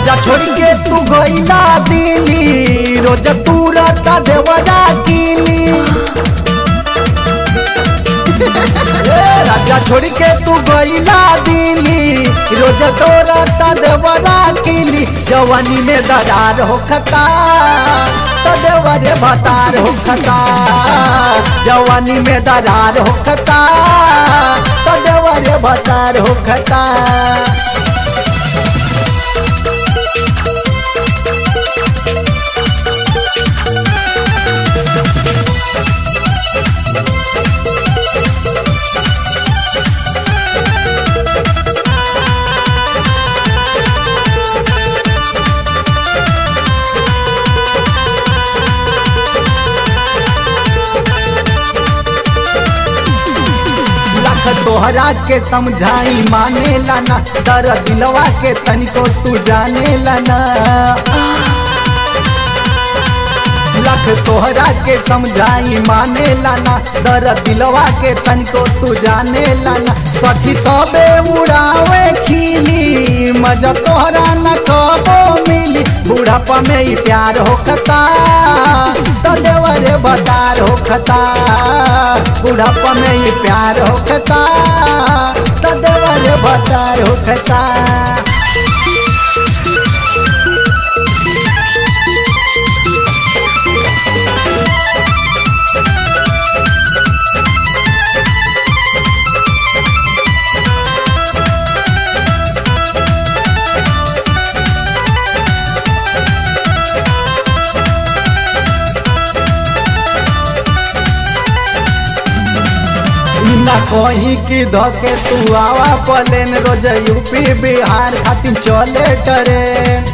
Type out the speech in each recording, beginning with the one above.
राजा छोड़ के तू गईला दिली रोज तू रता देवरा कीली ए, राजा छोड़ के तू गईला दिली रोज तो रता देवरा कीली जवानी में दरार हो खता तो देवरे भतार हो खता जवानी में दरार हो खता तो देवरे भतार हो खता लख तोहरा के समझाई माने लाना दर दिलवा के तनिको तू जाने लाना लख तोहरा के समझाई माने लाना दर दिलवा के तनिको तू जाने लाना सखी सबे उड़ावे खिली मजा तोहरा न कबो मिली बुढ़ापा में ही प्यार होखता तो देवरे बतार होखता बुढ़ापा में ही प्यार होखता तो देवरे बतार होखता ना कहीं की धके तू आवा पलेन रोज यूपी बिहार खातिर चले ट्रेन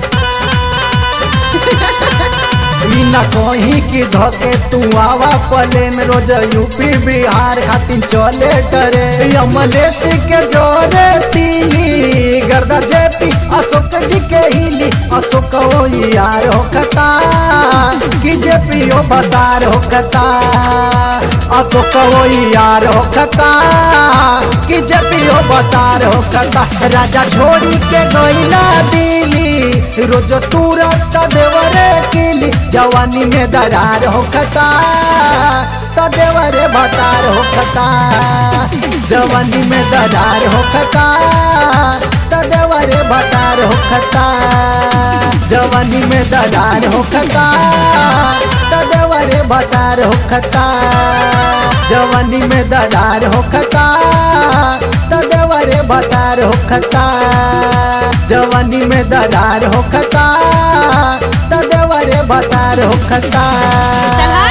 ई ना कहीं की धके तू आवा पलेन रोज यूपी बिहार खातिर चले ट्रेन अमलेश के जोरे तीली गर्दा जेपी अशोक जी के हिली अशोक ओ यार होकता कि जेपी ओ बतार होकता अशोक ओ यार होकता कि जेपी ओ बतार होकता राजा छोड़ी के गईला दिली रोज तुरंत देवरे किली जवानी में दरार होकता तो देवरे बतार होकता जवानी में दरार होकता तो देवरे बतार होकता जवानी में दरार होकता तो देवरे बतार होकता जवानी में दरार होकता तो देवरे बतार होकता जवानी में दरार होकता तो देवरे बतार होकता चला